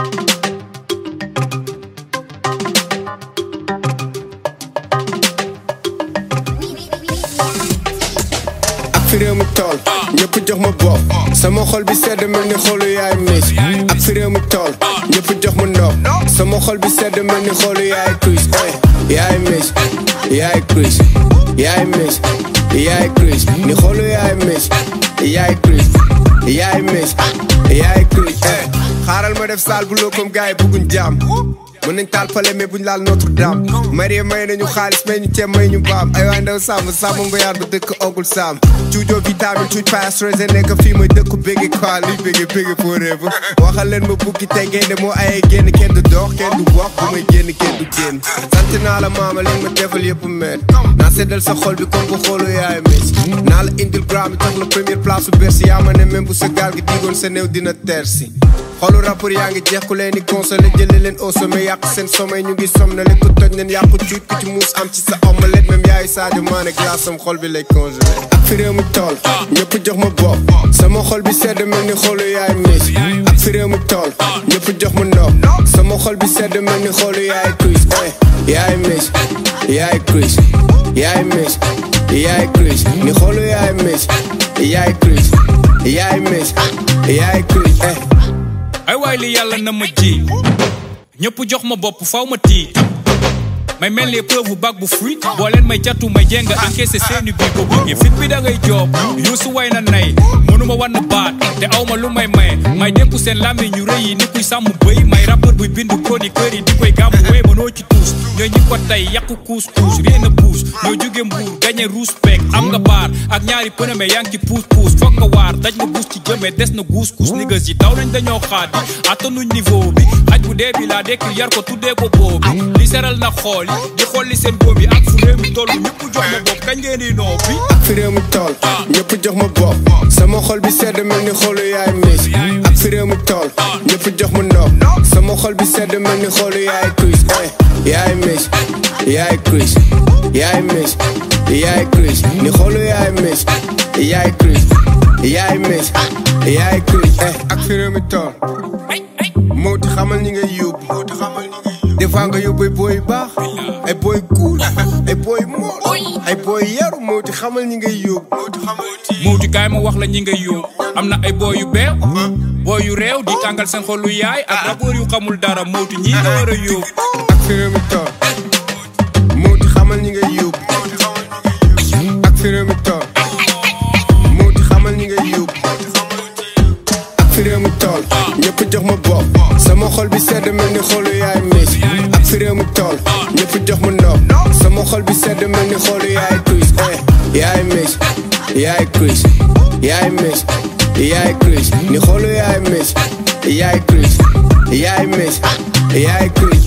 ak fi réew mi tool ñëpp jox ma bopp sama xol bi sedd mel ni xolu yaay miis ak fi réew mi tool ñëpp jox ma ndox sama xol bi sedd mel ni xolu yaay Chris eh yaay miis yaay Chris yaay miis yaay Chris ni xolu yaay miis yaay Chris yaay miis yaay Chris eh xaaral ma def saal bu loo comme gars yi bëgguñ jàmm mën nañ taal pale mais buñ laal Notre Dame Marie may nañu xaalis may ñu ceeb may ñu baam ay waay ndaw sàmm sàmm ngoyaar bu dëkk ogul sàmm cuujoo vitamine cuuj pasteurisé nekk fii mooy dëkku bégge quoi liy bégge bégge forever waxal leen ma bukki te gaynde moo ayee génn kenn du dox kenn du wax bu may génn kenn du génn sant naa la maama leen ma defal yëpp met naa seddal sa xol bi comme bu xoolu yaay mes naa la indil gram bi jox la première place su bersi yaa ma ne même bu sa gaal gi digoon sa néew dina tersi xolu rapport yaa ngi jeex ku leen di consolé jëlee leen au sommet yàq seen sommeil ñu ngi som na leen ku toj leen yàqu cuut ku ci muus am ci sa omelette même yaayu Sadio Mané glace am xol bi lay congelé ak fi réew mi tool ñëpp jox ma bopp sama xol bi sedd mel ni xolu yaay miis ak fi réew mi tool ñëpp jox ma ndox sama xol bi sedd mel ni xolu yaay Chris eh yaay miis yaay Chris yaay miis yaay Chris ni xolu yaay miis yaay Chris yaay miis yaay Chris eh ay waay li yàlla na ma ji ñëpp jox ma bopp faw ma tii may mel ni preuve bag bu fuite boo leen may jattu may jénga encaissé seeni bii ko bëggee fit bi da ngay joob yuusu way na nay mënuma wann baat te awma lu may maye may dénku seen làmmiñ ñu rëy yi ni kuy sàmm bëy may rappeur buy bind chroniqueur yi di koy gàmmu wéy mënoo ci tuus ñooy ñi ko tey yàqu kuus kuus rien a puus ñoo jóge mbuur gañe ruus peek am nga baar ak ñaari pëname yaa ngi ci puus puus foog nga waar daj nga buus ci jëmee des na guus kuus niggas yi daw nañ dañoo xaadi attanuñ niveau bi xaj bu dee bi laa dekki yar ko tuddee ko boobi li seral na xool yi di xool li seen boobi ak fu réew mi toll ñëpp jox ma bopp kañ ngeen di noppi ak fi réew mi tool ñëpp jox ma bopp sama xol bi sedd mel ni xolu yaay miis ak fi réew mi tool ñëpp jox ma ndox sama xol bi sedd mel ni xolu yaay Chris eh yaay miis yaay Chris yaay miis yaay Chris ni xolu yaay miis yaay Chris yaay miis yaay Chris eh ak fi réew mi tool moo ti xamal ñi ngay yóbbu des fois nga yóbbu ay booy yu baax ay booy cool ay booy mool ay booy yaru moo ti xamal ñi ngay yóbbu muuti kaay ma wax la ñi ngay yóbbu am na ay booy yu beew booy yu réew di tàngal seen xolu yaay ak rappeur yu xamul dara muuti ñii nga war a yóbbu ak fi réew mi tool moo ti xamal ñi ngay yóbbu ak fi réew mi tool moo ti xamal ñi ngay yóbbu ak fi réew mi tool ñëpp jox ma bopp sama xol bi sedd mel ni xolu yaay miis ak fi réew mi tool ñëpp jox ma ndox sama xol bi sedd mel ni xolu yaay Chris eh yaay miis yaay Chris yaay miis yaay Chris ni xolu yaay miis yaay Chris yaay miis yaay Chris